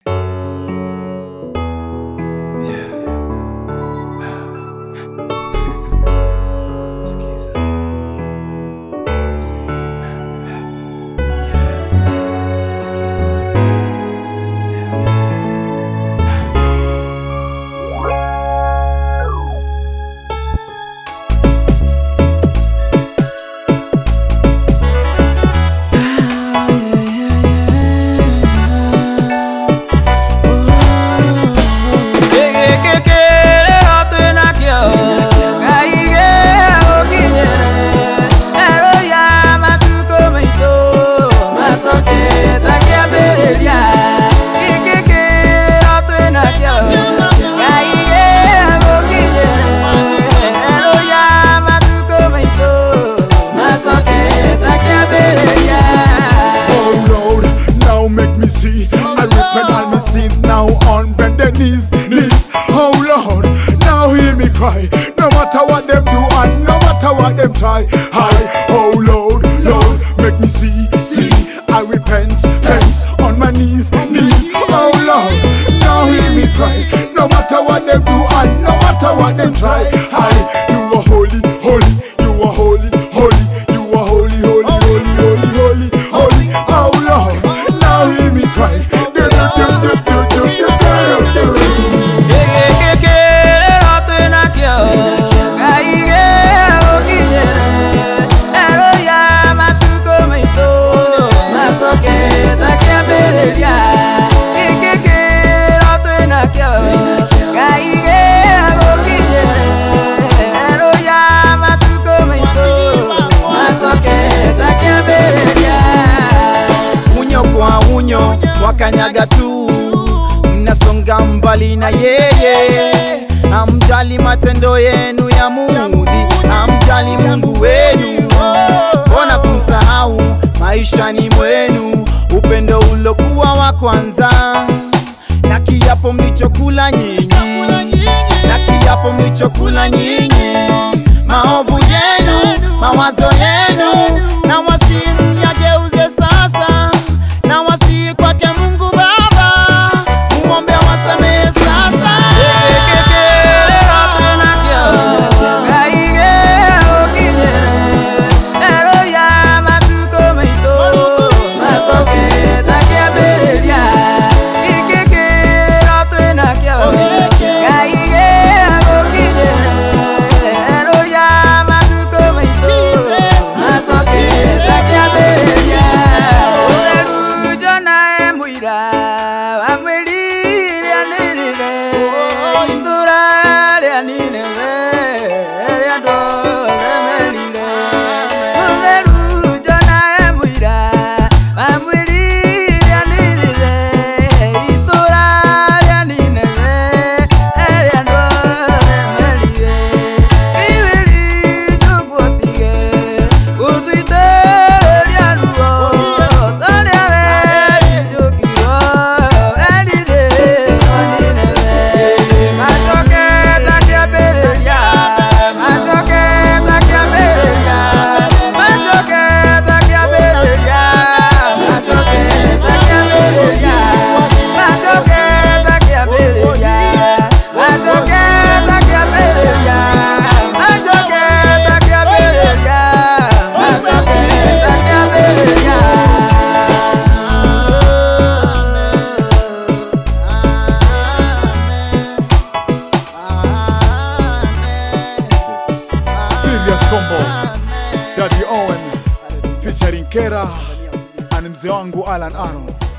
Oh Lord, now make me see. I repent all my sins now on bended knees, knees. Oh Lord, now hear me cry. No matter what them do and no matter what them try. I, oh Lord, Lord, make me see, see. I repent, repent on my knees, knees. Oh Lord, now hear me cry. No matter what them do and no matter what them try. I, you are holy, holy, you are holy, holy, you are holy, holy, holy, holy, holy, holy. Oh Lord, now hear me cry. Do, do, do, do, do, do, do, do, do, do. unyo kwa unyo wakanyaga tu mnasonga mbali na yeye amjali matendo yenu ya mudhi amjali mungu wenu mbona kumsahau maishani mwenu upendo ulokuwa wa kwanza na kiapo mlichokula nyinyi na kiapo mlichokula nyinyi maovu yenu mawazo yenu na wasimu yageuze sasa na wasii kwake mungu baba mumwombe wasamehe sasa Serious combo Daddy Owen featuring Kera and mzee wangu Alan Aaron